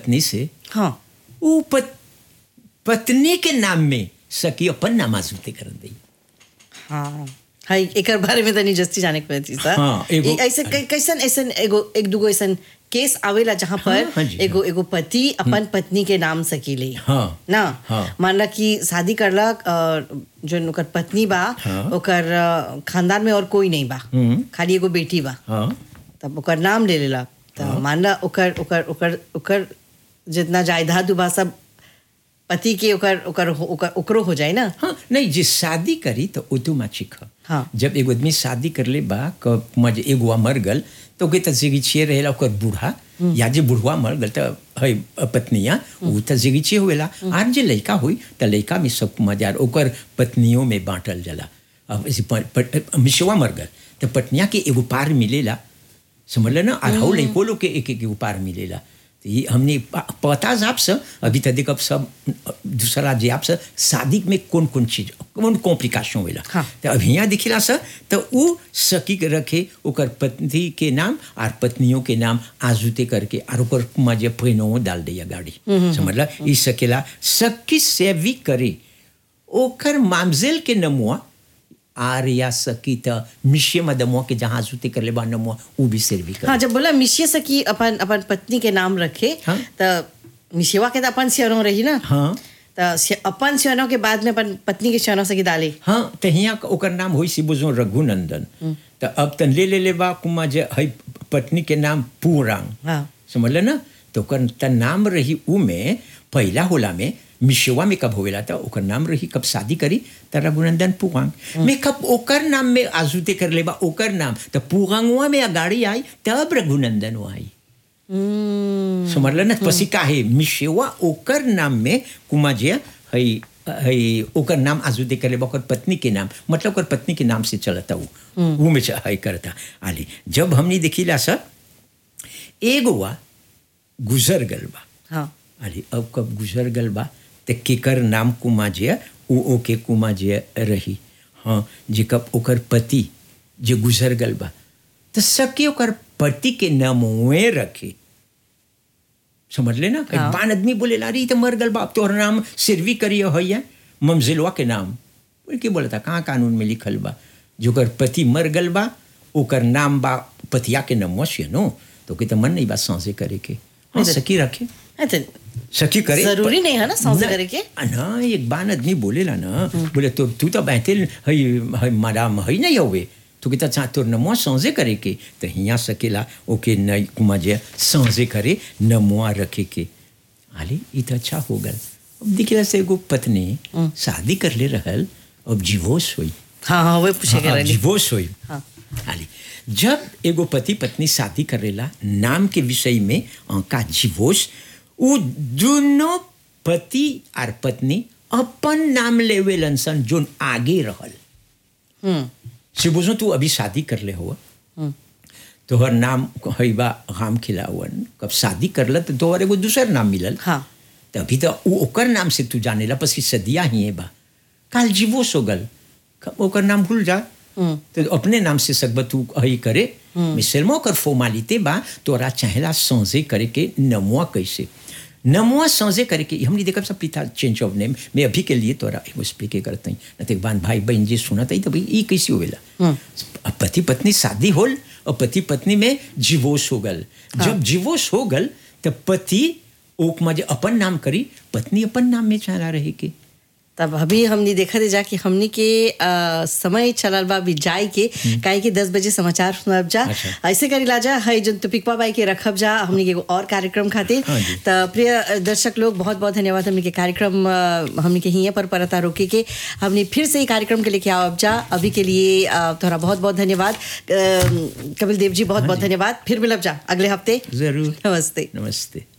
पत्नी से हाँ वो पत, पत्नी के नाम में सखी अपन नामाजूते कर दी हाँ हाँ एक बारे में तनी जस्ती जाने को थी सर हाँ, एगो- ए- ऐसे कै- कैसन ऐसन एगो एक दुगो ऐसन केस आवेला जहाँ पर हाँ, हाँ जी, एगो एगो पति अपन पत्नी के नाम सकीले हाँ, ना हाँ। मान ला कि शादी करलक और जो ओकर पत्नी बा हाँ। ओकर अ, खानदान में और कोई नहीं बा हम्म। खाली एगो बेटी बा हाँ तब ओकर नाम ले लेलक तो मान ला ओकर ओकर ओकर ओकर जितना जायदाद बा सब पति के ओकर ओकर हो- ओकर ओकरो हो जाए ना हाँ नहीं जे शादी करी तो ऑटोमेटिक है हाँ। जब एगो आदमी शादी कर ले बा क मज एगो मर गल तो ओके त जिगिछे रहेला ओकर बूढ़ा या जे बुढ़वा मर गल त है पत्निया उ त जिगिछे होवेला आर जे लड़का हुई त लड़का में सब मजार ओकर पत्नियों में बांटल जाला अब ऐसे प- प- मिशवा मर गल त पत्निया के एगो पार मिलेला समझ ले ना और हौ लड़को लोग के एक एक एगो पार मिलेला तो ये हमने प- पता जाप से अभी तक देख अब सब दूसरा जे आप से शादी में कौन कौन चीज कौन कॉम्प्लिकेशन होला हाँ। तो अब यहाँ दिखला सर तो वो सकी के रखे ओकर पत्नी के नाम और पत्नियों के नाम आजुते करके और ओकर मजे पैनो डाल दिया गाड़ी समझला ई सकेला सकी सेवी करे ओकर मामजेल के नमुआ आर या सकी त मिशे मदमुआ के जहाँ आजुते कर ले बा नमुआ वो भी सेवी करे हाँ जब बोला मिशिया से कि अपन अपन पत्नी के नाम रखे हाँ। तो मिशिवा के तो अपन सियरों रही ना हाँ तो सि- अपन सियरों के बाद में अपन पत्नी के सियरों से की डाले हाँ तो हियाँ ओकर नाम होई सी बुझो रघुनंदन तो अब तन ले ले ले बा कुमा जे है पत्नी के नाम पूरांग हाँ समझ ले ना तो ओकर त नाम रही उ में पहला होला में मिशवा में कब होवेला था ओकर नाम रही कब शादी करी त रघुनंदन पुगांग में कब ओकर नाम में आजुते कर ले बा ओकर नाम तो पुगांगवा में गाड़ी आई तब रघुनंदन आई हम्म, समझ ले ना पसी काहे मिशेवा ओकर नाम में कुमा जे है है ओकर नाम आजू दे करे ओकर पत्नी के नाम मतलब ओकर पत्नी के नाम से चलता वो वो में च- है करता आली जब हमने देखिला सर एगो वा गुजर गल बा हाँ अरे अब कब गुजर गल बा तो केकर नाम कुमा जे उ ओके कुमा जे रही हाँ जे कब ओकर पति जे गुजर गल बा तो सके ओकर पति के नाम वे रखे समझ ले ना हाँ। बान आदमी बोले ला रही तो मर गल बा अब तोहर नाम सिरवी करियो हैया ममजिलवा के नाम बोल के बोला था कहाँ कानून में लिखल बा जो ओकर पति मर गल बा ओकर नाम बा पतिया के नाम से नो तो के तो मन नहीं बा सांसे करे के हाँ नहीं तो- सकी रखे हाँ, तो सखी करे जरूरी नहीं है ना सांसे ना- करे के? आ, ना एक बान आदमी बोलेला ना बोले तो तू तो बहते है है मैडम है नहीं होवे तो कहता चाह तोर नमुआ सांसे करे के तो हिया सकेला ओके न कुमा जे सांसे करे नमुआ रखे के आले ई तो अच्छा हो गल अब दिखला से एगो पत्नी शादी कर ले रहल अब डिवोर्स हुई हाँ हाँ वही पूछे हाँ, कर रही डिवोर्स हुई हाँ। हाली जब एगो पति पत्नी शादी करेला नाम के विषय में का डिवोर्स उ दोनों पति और पत्नी अपन नाम लेवेलन सन जोन आगे रहल हम्म से बुझो तू अभी शादी कर ले हुआ तोहर नाम है बा राम खिलावन कब शादी करल तो तोहर एगो दूसर नाम मिलल हाँ तो अभी तो उ ओकर नाम से तू जानेला पसी सदिया ही बा काल जीवोस हो गल क- ओकर नाम भूल जा तो अपने नाम से सकब तू हई करे मिसलमो ओकर फॉर्मालिटी बा तोरा चाहेला संजे करे के नमुआ कैसे नमुआ संजे करे के हमने देखब सब पिता चेंज ऑफ नेम मैं अभी के लिए तोरा एगो स्पीक करते हैं न तो बान भाई बहन जी सुनत है तो भाई ई कैसे होवेला अब पति पत्नी शादी होल और पति पत्नी में डिवोर्स हो गल जब डिवोर्स हो गल तो पति ओक में जे अपन नाम करी पत्नी अपन नाम में चला रहे के तब अभी हमने देखा दे जा कि हमने के आ, समय चलल बा बिजाई के काहे कि दस बजे समाचार सुनब जा अच्छा। ऐसे करी ला जा है जो टॉपिकवा बाई के रखब जा हमने के एगो और कार्यक्रम खातिर हाँ जी। तो प्रिय अ, दर्शक लोग बहुत बहुत धन्यवाद हमने के कार्यक्रम अ, हमने के हिये पर परता रोके के हमने फिर से ही कार्यक्रम के लेके आओ जा अभी के लिए अ, तोहरा बहुत बहुत धन्यवाद अ, कपिल देव जी बहुत बहुत धन्यवाद फिर मिलब जा अगले हफ्ते जरूर नमस्ते नमस्ते